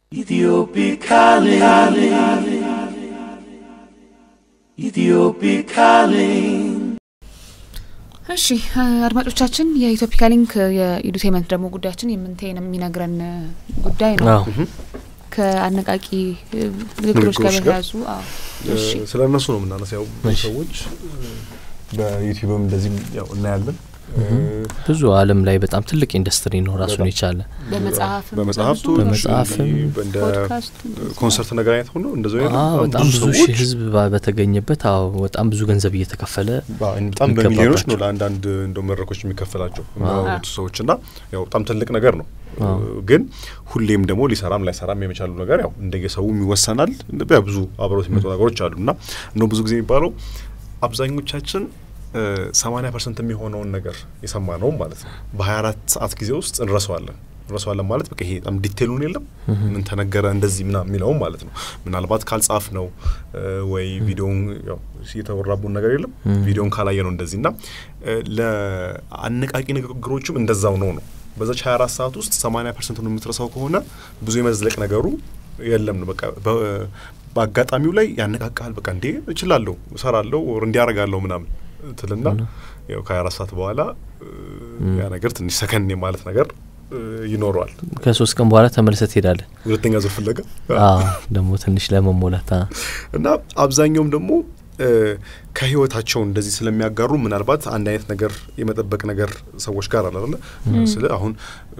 Ethiopic calling. Ethiopic calling. እሺ አድማጮቻችን የኢትዮፒካ ሊንክ የኢዱቴመንት ደግሞ ጉዳያችን የምንቴን የሚነግረን ጉዳይ ነው። አዎ ከአነቃቂ ንግግሮች ጋር ንግግሮች ጋር በተያዙ አዎ። እሺ ስለ እነሱ ነው የምናነሳው። ብዙ እሺ። ሰዎች በዩቲዩብም እንደዚህ ያው እናያለን። ብዙ ዓለም ላይ በጣም ትልቅ ኢንዱስትሪ ነው ራሱን በጣም። የቻለ በመጽሐፍም በመጽሐፍቶች በመጽሐፍም፣ እንደ ፖድካስት ኮንሰርት ነገር አይነት ሆኖ እንደዚህ አይነት አዎ በጣም ብዙ ሺህ ሰዎች ህዝብ ባ- በተገኘበት አዎ በጣም ብዙ ገንዘብ እየተከፈለ በ- በጣም በሚሊዮኖች ነው የሚገባባቸው። ለአንዳንድ እንደ መድረኮች የሚከፈላቸው አዎ። የሚያወሩት ሰዎች እና ያው በጣም ትልቅ ነገር ነው። አዎ። ግን ሁሌም ደግሞ ሊሰራም ላይሰራም የመቻሉ ነገር ያው እንደየሰው ይወሰናል። ያው ብዙ አብረውት የሚመጡ ነገሮች አሉ እና እንደው ብዙ ጊዜ የሚባለው አብዛኞቻችን ሰማኒያ ፐርሰንት የሚሆነውን ነገር የሰማ ነው ማለት ነው በሀያ አራት ሰዓት ጊዜ ውስጥ እንረሳዋለን እንረሳዋለን ማለት በቃ ይሄ በጣም ዲቴሉን የለም ምን ተነገረ እንደዚህ ምና የሚለውም ማለት ነው ምናልባት ካልጻፍ ነው እ፣ ወይ ቪዲዮን ያው የተወራቡን ነገር የለም ቪዲዮን ካላየ ነው እንደዚህ እና እ፣ ለአነቃቂ ንግግሮችም እንደዛው ነው ነው በዛች 24 ሰዓት ውስጥ 80 ፐርሰንት ነው የምትረሳው ከሆነ ብዙ የመዝለቅ ነገሩ የለም ነው በቃ በ- በአጋጣሚው ላይ ያነቃቃል። በቃ እንዴ እችላለሁ፣ እሰራለሁ፣ ወር እንዲያረጋለሁ ምናምን ትልና ያው ከ24 ሰዓት በኋላ እ፣ ያ ነገር ትንሽ ሰከን ማለት ነገር እ፣ ይኖረዋል። ከሶስት ቀን በኋላ ተመልሰት ትሄዳለህ። ሁለተኛ ዙር ፍለጋ አዎ ደግሞ ትንሽ ለመሞላት አ- እና አብዛኛውም ደግሞ እ፣ ከህይወታቸው እንደዚህ ስለሚያጋሩ ምናልባት አንድ አይነት ነገር የመጠበቅ ነገር ሰዎች ጋር አለ አይደለ? ስለ አሁን እ፣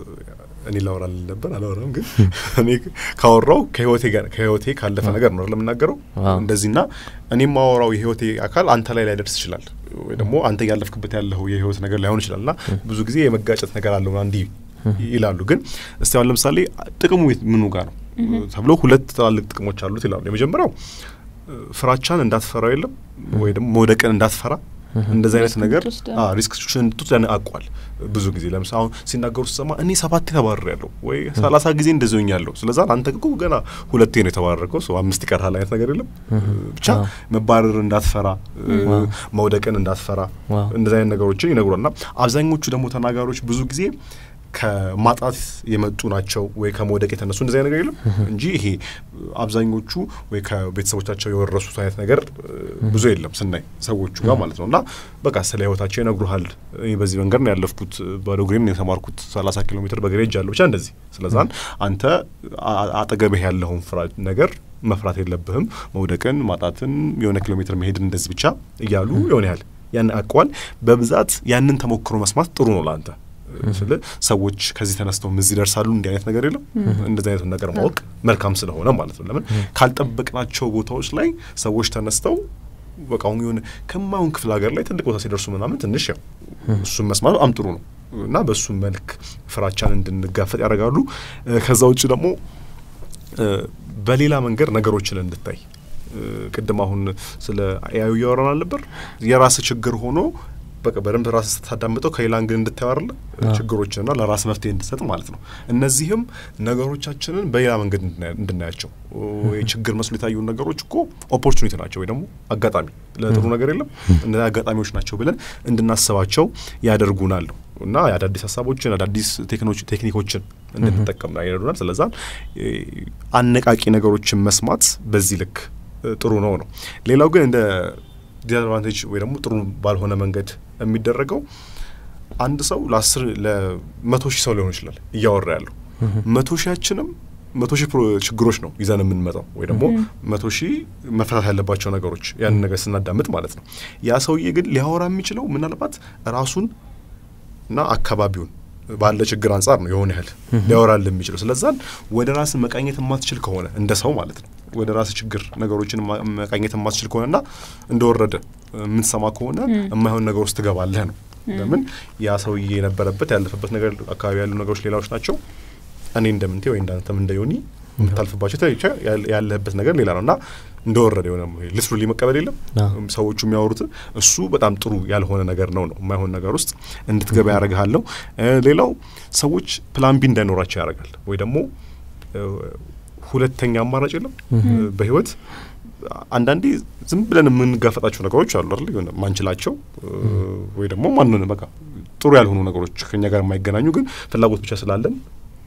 እኔ ላወራ ልል ነበር አላወራም፣ ግን እኔ ካወራው ከህይወቴ ጋር ከህይወቴ ካለፈ ነገር ነው አይደል የምናገረው አዎ። እንደዚህና እኔ የማወራው የህይወቴ አካል አንተ ላይ ላይደርስ ይችላል፣ ወይ ደግሞ አንተ እያለፍክበት ያለው የህይወት ነገር ላይሆን ይችላል እና ብዙ ጊዜ የመጋጨት ነገር አለው እንዲህ ይላሉ። ግን እስቲ አሁን ለምሳሌ ጥቅሙ የት- ምኑ ጋር ነው ተብሎ ሁለት ትላልቅ ጥቅሞች አሉት ይላሉ። የመጀመሪያው እ፣ ፍራቻን እንዳትፈራው የለም ወይ ደግሞ መውደቅን እንዳትፈራ እንደዚህ አይነት ሪስክ ነገር እንድትወስድ፣ አ ሪስክ እንድትወስድ ያነቃቋል። ብዙ ጊዜ ለምሳሌ አሁን ሲናገሩ ስሰማ እኔ ሰባቴ ተባረር ያለሁ ወይ ሰላሳ ጊዜ እንደዚህ ሆኛለሁ። ስለዛ አንተ እኮ ገና ሁለቴ ነው የተባረርከው ሰው አምስት ይቀርሃል አይነት ነገር የለም። ብቻ አዎ። መባረር እንዳትፈራ እ፣ ዋው። መውደቅን እንዳትፈራ ዋው። እንደዚህ አይነት ነገሮችን ይነግሯል። እና አብዛኞቹ ደግሞ ተናጋሪዎች ብዙ ጊዜ ከማጣት የመጡ ናቸው ወይ ከመውደቅ የተነሱ እንደዚህ አይነት ነገር የለም እንጂ ይሄ አብዛኞቹ ወይ ከቤተሰቦቻቸው የወረሱት አይነት ነገር እ፣ ብዙ የለም ስናይ ሰዎቹ ጋር ማለት ነው። እና በቃ ስለ ህይወታቸው ይነግሩሃል። እኔ በዚህ መንገድ ነው ያለፍኩት፣ ባዶ እግሬን ነው የተማርኩት፣ ሰላሳ ኪሎ ሜትር በእግሬ ሄጃለሁ፣ ብቻ እንደዚህ። ስለዛን አንተ አ- አጠገብህ ያለውን ፍራ ነገር መፍራት የለብህም። መውደቅን፣ ማጣትን፣ የሆነ ኪሎ ሜትር መሄድን እንደዚህ ብቻ እያሉ የሆነ ያህል ያን አቋል በብዛት ያንን ተሞክሮ መስማት ጥሩ ነው ለአንተ ስለ ሰዎች ከዚህ ተነስተው እዚህ ይደርሳሉ እንዲህ አይነት ነገር የለም። እንደዚህ አይነቱን ነገር ማወቅ መልካም ስለሆነ ማለት ነው። ለምን ካልጠበቅናቸው ቦታዎች ላይ ሰዎች ተነስተው በቃ አሁን የሆነ ከማይሆን ክፍለ ሀገር ላይ ትልቅ ቦታ ሲደርሱ ምናምን ትንሽ ያው እሱን መስማት በጣም ጥሩ ነው እና በእሱ መልክ ፍራቻን እንድንጋፈጥ ያደርጋሉ። እ፣ ከዛ ውጭ ደግሞ እ፣ በሌላ መንገድ ነገሮችን እንድታይ እ፣ ቅድም አሁን ስለ ኤአዩ እያወራን አልነበር? የራስ ችግር ሆኖ በቃ በደንብ ራስ ስታዳምጠው ከሌላ እንግል እንድታየው አይደለ ችግሮችንና ለራስ መፍትሄ እንድሰጥ ማለት ነው። እነዚህም ነገሮቻችንን በሌላ መንገድ እንድናያ- እንድናያቸው ወይ ችግር መስሎ የታዩን ነገሮች እኮ ኦፖርቹኒቲ ናቸው ወይ ደግሞ አጋጣሚ ለጥሩ ነገር የለም እነዚህ አጋጣሚዎች ናቸው ብለን እንድናስባቸው ያደርጉናል ነው እና አዳዲስ ሀሳቦችን አዳዲስ ቴክኖች- ቴክኒኮችን እንድንጠቀም ይረዱናል። ስለዛ እ፣ አነቃቂ ነገሮችን መስማት በዚህ ልክ እ፣ ጥሩ ነው ነው። ሌላው ግን እንደ ዲስአድቫንቴጅ ወይ ደግሞ ጥሩ ባልሆነ መንገድ የሚደረገው አንድ ሰው ለአስር ለመቶ ሺህ ሰው ሊሆን ይችላል እያወራ ያለው መቶ ሺያችንም መቶ ሺህ ፕሮ- ችግሮች ነው ይዘን የምንመጣው ወይ ደግሞ መቶ ሺህ መፈታት ያለባቸው ነገሮች ያንን ነገር ስናዳምጥ ማለት ነው። ያ ሰውዬ ግን ሊያወራ የሚችለው ምናልባት ራሱን እና አካባቢውን ባለ ችግር አንጻር ነው የሆነ ያህል ሊያወራል የሚችለው። ስለዛን ወደ ራስ መቃኘት የማትችል ከሆነ እንደ ሰው ማለት ነው ወደ ራስ ችግር ነገሮችን ማ- መቃኘት የማትችል ከሆነና እንደወረደ የምትሰማ ከሆነ የማይሆን ነገር ውስጥ ትገባለህ ነው። ለምን ያ ሰውዬ የነበረበት ያለፈበት ነገር አካባቢ ያሉ ነገሮች ሌላዎች ናቸው። እኔ እንደምንቴ ወይ እንዳንተም እንደ ዮኒ የምታልፍባቸው ተይቻ ያለህበት ነገር ሌላ ነው እና እንደወረደ የሆነ ልስሩ መቀበል የለም አዎ። ሰዎቹ የሚያወሩት እሱ በጣም ጥሩ ያልሆነ ነገር ነው ነው የማይሆን ነገር ውስጥ እንድትገባ ያደርግሃል ነው። እ፣ ሌላው ሰዎች ፕላን ቢ እንዳይኖራቸው ያደርጋል ወይ ደግሞ እ፣ ሁለተኛ አማራጭ የለም እ፣ በህይወት አንዳንዴ ዝም ብለን የምንጋፈጣቸው ነገሮች አሉ አይደል የሆነ ማንችላቸው እ፣ ወይ ደግሞ ማንን በቃ ጥሩ ያልሆኑ ነገሮች ከኛ ጋር የማይገናኙ ግን ፍላጎት ብቻ ስላለን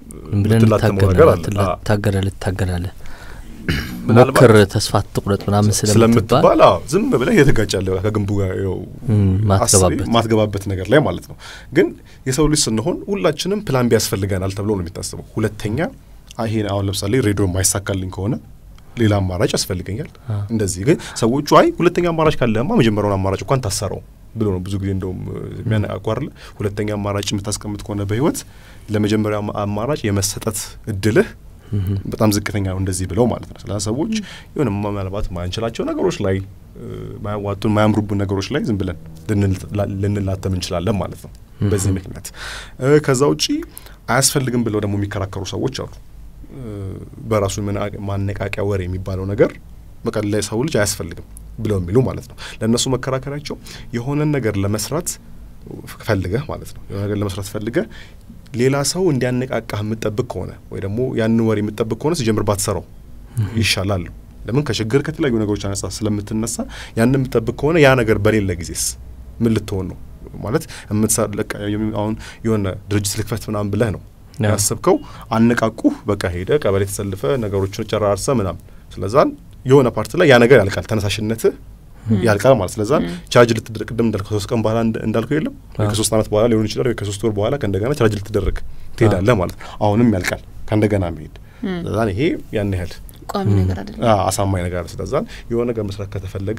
ብለን የምትላተመው ነገር አለ። አዎ። ታገለ ልታገላለ ምናልባት ሞክር ተስፋ ትቁረጥ ምናምን ስለምትባል ስለምትባል አዎ ዝም ብለህ የተጋጫለህ ከግንቡ ጋር ይኸው እም፣ አስቤ ማትገባበት ማትገባበት ነገር ላይ ማለት ነው። ግን የሰው ልጅ ስንሆን ሁላችንም ፕላን ቢ ያስፈልገናል ተብሎ ነው የሚታሰበው። ሁለተኛ አ- ይሄን አሁን ለምሳሌ ሬዲዮ የማይሳካልኝ ከሆነ ሌላ አማራጭ ያስፈልገኛል። አ። እንደዚህ ግን ሰዎቹ አይ ሁለተኛ አማራጭ ካለማ መጀመሪያውን አማራጭ እንኳን ታሰረው ብሎ ነው ብዙ ጊዜ እንደውም የሚያነቃቋርለ ሁለተኛ አማራጭ የምታስቀምጥ ከሆነ በህይወት ለመጀመሪያ አማራጭ የመሰጠት እድልህ እም፣ በጣም ዝቅተኛ ነው እንደዚህ ብለው ማለት ነው። ስለዚህ ሰዎች የሆነ ምናልባት ማንችላቸው ነገሮች ላይ እ፣ ማያዋጡን ማያምሩብን ነገሮች ላይ ዝም ብለን ልንላ- ልንላተም እንችላለን ማለት ነው። በዚህ ምክንያት እ፣ ከዛ ውጪ አያስፈልግም ብለው ደግሞ የሚከራከሩ ሰዎች አሉ። እ፣ በራሱ መና- ማነቃቂያ ወሬ የሚባለው ነገር በቃ ለሰው ልጅ አያስፈልግም ብለው የሚሉ ማለት ነው። ለእነሱ መከራከሪያቸው የሆነን ነገር ለመስራት ፈልገህ ማለት ነው የሆነ ነገር ለመስራት ፈልገህ ሌላ ሰው እንዲያነቃቃህ የምጠብቅ ከሆነ ወይ ደግሞ ያንን ወሬ የምጠብቅ ከሆነ ሲጀምር ባትሰራው ይሻላል። ለምን ከችግር ከተለያዩ ነገሮች አነጻ ስለምትነሳ ያንን የምጠብቅ ከሆነ ያ ነገር በሌለ ጊዜስ ምን ልትሆን ነው? ማለት የምትሰራ ለቃ የሚ- አሁን የሆነ ድርጅት ልክፈት ምናምን ብለህ ነው ያ። ያሰብከው። አነቃቁህ፣ በቃ ሄደ ቀበሌ ተሰልፈ ነገሮችን ጨራርሰ ምናምን ስለዛን የሆነ ፓርት ላይ ያ ነገር ያልቃል፣ ተነሳሽነትህ ያልቃል ማለት ስለዛ ቻርጅ ልትደረግ ቅድም እንዳልከው ከሶስት ቀን በኋላ እንደ- እንዳልከው የለም ወይ አዎ። ከሶስት ዓመት በኋላ ሊሆን ይችላል ወይ ከሶስት ወር በኋላ ከእንደገና ቻርጅ ልትደረግ ትሄዳለህ ማለት ነው። አሁንም ያልቃል ከእንደገና መሄድ ስለዛን ይሄ ያን ያህል ቋሚ ነገር አይደለም። አ- አሳማኝ ነገር አለ። ስለዛን የሆነ ነገር መስራት ከተፈለገ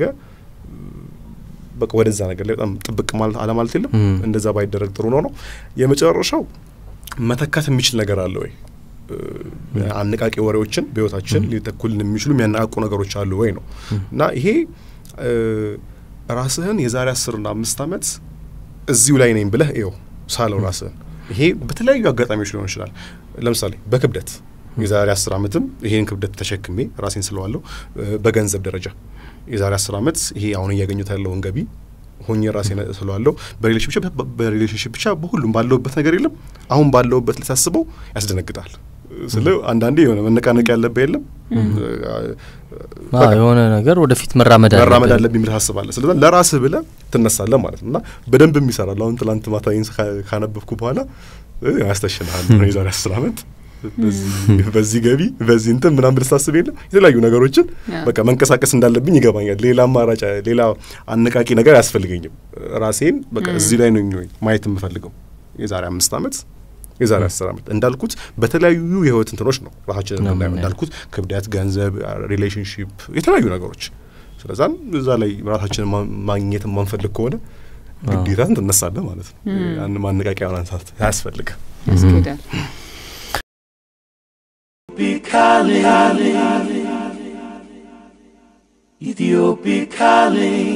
በቃ ወደዛ ነገር ላይ በጣም ጥብቅ ማለት አለማለት የለም ም። እንደዛ ባይደረግ ጥሩ ነው ነው የመጨረሻው መተካት የሚችል ነገር አለ ወይ እ፣ አነቃቂ ወሬዎችን በህይወታችን ሊተኩልን የሚችሉ የሚያነቃቁ ነገሮች አሉ ወይ ነው እና ይሄ እ፣ ራስህን የዛሬ አስርና አምስት ዓመት እዚሁ ላይ ነኝ ብለህ ይው ሳለው ራስህን ይሄ በተለያዩ አጋጣሚዎች ሊሆን ይችላል። ለምሳሌ በክብደት የዛሬ አስር ዓመትም ይሄን ክብደት ተሸክሜ ራሴን ስለዋለሁ። እ፣ በገንዘብ ደረጃ የዛሬ አስር ዓመት ይሄ አሁን እያገኙት ያለውን ገቢ ሆኜ ራሴን ስለዋለሁ። በሪሌሽንሽፕ ብቻ በሪሌሽንሽፕ ብቻ በሁሉም ባለውበት ነገር የለም አሁን ባለውበት ልታስበው ያስደነግጣል። ስለ አንዳንዴ የሆነ መነቃነቅ ያለብህ የለም አዎ፣ የሆነ ነገር ወደፊት መራመድ መራመድ አለብን። አለብኝ ብለህ ታስባለህ። ስለዛ ለራስህ ብለህ ትነሳለህ ማለት ነው እና በደንብ የሚሰራል። አሁን ትላንት ማታ ይህን ካ- ካነበብኩ በኋላ እ፣ ያስተሽልሃል ነው የዛሬ አስር ዓመት በዚህ- በዚህ ገቢ በዚህ እንትን ምናምን ብለህ ታስብ የለም የተለያዩ ነገሮችን ያ። በቃ መንቀሳቀስ እንዳለብኝ ይገባኛል። ሌላ አማራጭ ሌላ አነቃቂ ነገር አያስፈልገኝም። ራሴን በቃ እዚህ ላይ ነው ማየት የምፈልገው የዛሬ አምስት ዓመት የዛሬ አስር ዓመት እንዳልኩት በተለያዩ የህይወት እንትኖች ነው ራሳችን ነው የምናየው። የምናየው። እንዳልኩት ክብደት፣ ገንዘብ፣ ሪሌሽንሽፕ የተለያዩ ነገሮች ስለዛም እዛ ላይ ራሳችንን ማ- ማግኘት የማንፈልግ ከሆነ ግዴታ ትነሳለህ ማለት ነው። ያን ማነቃቂያ ማንሳት አያስፈልግም። ያስኬዳል። Ethiopia calling.